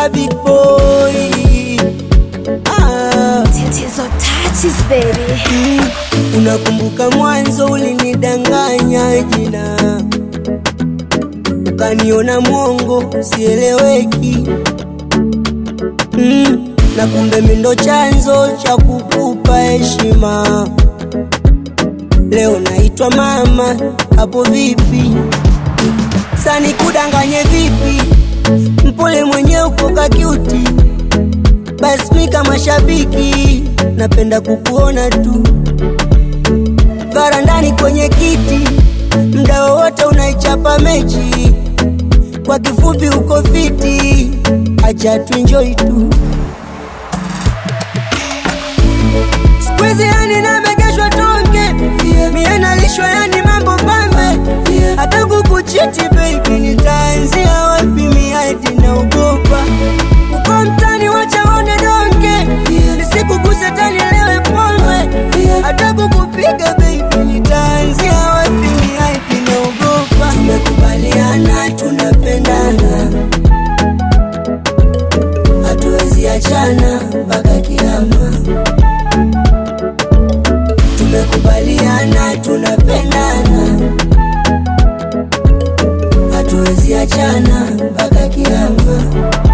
a big boy. Ah, Tatizo touches baby. mm, unakumbuka mwanzo ulinidanganya jina, ukaniona mwongo sieleweki. Mm, na kumbe mimi ndo chanzo cha kukupa heshima. Leo naitwa mama, hapo vipi? Sani kudanganye vipi? Mpole mwenye uko kakiuti, basi mi kama shabiki napenda kukuona tu varandani kwenye kiti, mda wowote unaichapa mechi. Kwa kifupi uko fiti, acha tuenjoy tu. Squeeze yani namegeshwa tonge, mie nalishwa yani mambo pambe, hata kukuchiti baby, nitaanzia wapi? Miadi naogopa uko mtani, wacha one donge, nisikuguse tani lewe pombe, hata kukupiga baby, nitaanzia wapi? Miadi naogopa. Tumekubaliana tunapendana, hatuwezi achana mpaka kiama tumekubaliana tunapendana, hatuwezi achana mpaka kiama.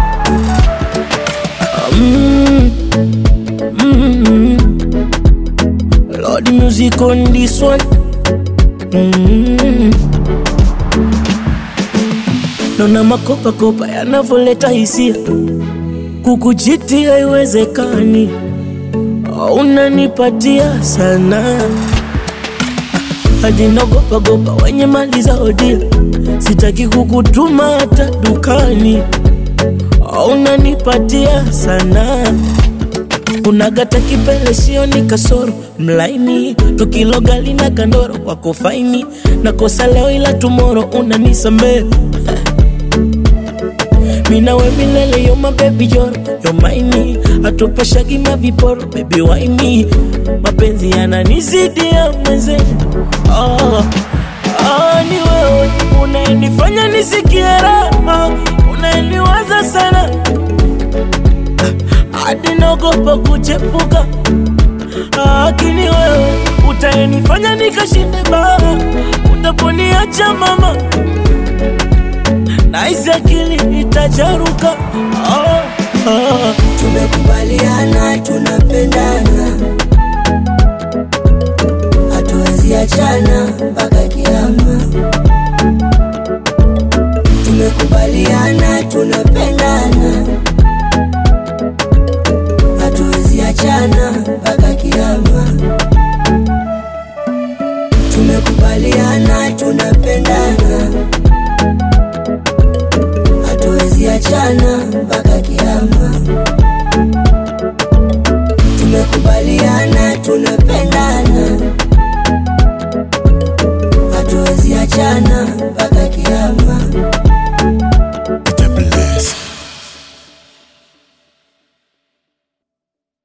Mm, mm, Lord music on this one. Mm. Naona makopa kopa yanavyoleta hisia, kukuchiti haiwezekani, unanipatia sana hadi nagopa gopa wenye mali za odia, sitaki kukutuma hata dukani, unanipatia sana unagata kipele sio ni kasoro mlaini tukilogali na kandoro kwako faini nakosa leo ila tumoro unanisamee minawe milele yo mabebi joro yo maini atupashagi maviporo bebi waini mapenzi yananizidi ya mweze oh, oh, ni wewe unaenifanya nisikie raha unaeniwaza sana hadi naogopa kuchepuka, lakini wewe utaenifanya nikashinde baa, utaponiacha mama, nahisi akili itacharuka. Oh, oh. Tumekubaliana tunapendana, hatuwezi achana mpaka kiama. Tumekubaliana tunapendana, hatuwezi achana mpaka kiama. Tumekubaliana tunapendana, hatuwezi achana mpaka kiama. Tumekubaliana tunapendana, hatuwezi achana